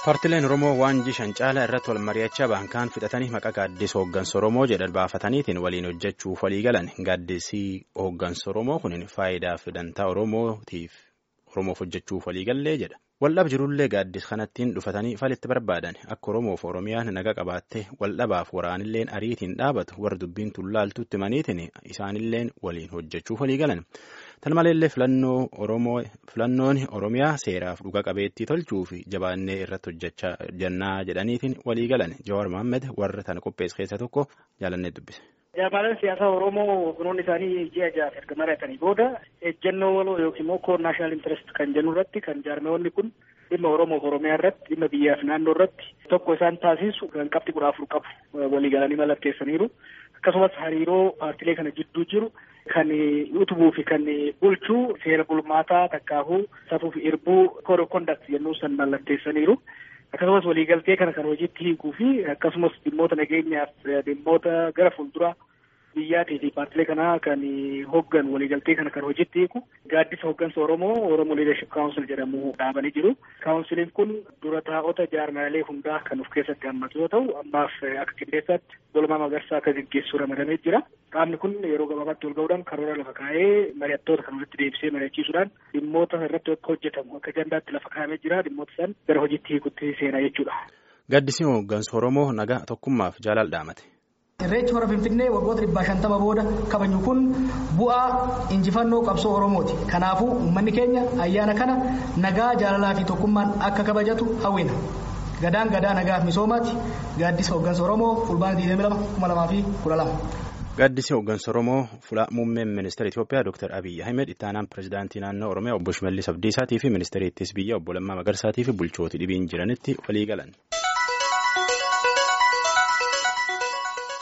Paartileen Oromoo waanjii shan caalaa irratti wal mari'achaa baankaan fixatanii maqaa gaaddisa hooggansa Oromoo jedhan baafataniitiin waliin hojjechuuf walii galan gaaddisii hooggansa Oromoo kun faayidaa fi dantaa Oromootiif Oromoof hojjechuuf walii gallee jedha. Waldhab jirullee gaaddisa kanattiin dhufatanii falitti barbaadan akka Oromoof Oromiyaan naga qabaattee waldhabaaf waraanilleen ariitiin dhaabatu warra dubbiin tullaaltutti maniitiin isaanilleen waliin hojjechuuf walii galan. Tan maleellee filannoon Oromiyaa seeraaf dhuga qabeettii tolchuu fi jabaannee irratti hojjechaa jennaa jedhaniitiin walii galan Jawaar Mohaammed warra tana qopheesse keessa tokko jaalannee dubbise. Jaarmaaleen siyaasaa Oromoo kunuun isaanii ji'a ja'a erga mari'atanii booda ejjennoo waloo yookiin immoo koor naashinaal intarest kan jennu irratti kan jaarmeewwanni kun dhimma Oromoof Oromiyaa irratti dhimma biyyaaf naannoo irratti tokko isaan taasisu kan qabxii kudha afur qabu walii galanii mallatteessaniiru. Akkasumas hariiroo paartilee kana jidduu jiru kan utubuu fi kan bulchuu seera bulmaataa takkaafuu safuu fi irbuu kood of kondaakt jennuu san mallatteessaniiru. Akkasumas waliigaltee kana kan hojiitti hiikuu fi akkasumas dhimmoota nageenyaaf dhimmoota gara fuulduraa biyyaatii fi paartilee kanaa kan hoggan waliigaltee kana kan hojiitti hiiku gaaddisa hoggansa Oromoo Oromoo Leadership Council jedhamu dhaabanii jiru. Kaawunsiliin kun dura taa'ota jaarmaalee hundaa kan of keessatti hammatu yoo ta'u ammaaf akka qindeessaatti Dulmaa Magarsaa akka gaggeessu ramadamee jira. Qaamni kun yeroo gabaabaatti wal ga'uudhaan karoora lafa kaa'ee mari'attoota kan walitti deebisee mari'achiisuudhaan dhimmoota irratti akka hojjetamu akka ajandaatti lafa kaa'amee jira dhimmoota san gara hojiitti hiikutti seenaa jechuudha. Gaaddisni hooggansa Oromoo nagaa tokkummaaf jaalala dhaamate. Irreechi hora Finfinnee waggoota dhibbaa shantama booda kabaju kun bu'aa injifannoo qabsoo Oromooti. Kanaafuu uummanni keenya ayyaana kana nagaa jaalalaa fi tokkummaan akka kabajatu hawwina. Gadaan gadaa nagaaf misoomaati. Gaaddisa hooggansa Oromoo fulbaana 22 Gaaddisi hooggansa Oromoo fuula muummeen ministeera Itoophiyaa Dr. Abiyyi Ahmed itti aanaan pirezidaantii naannoo Oromiyaa obbo Shimallis Abdiisaatii fi ministeera ittisa biyyaa obbo Lammaa Magarsaatii fi bulchooti dhibiin jiranitti walii galan.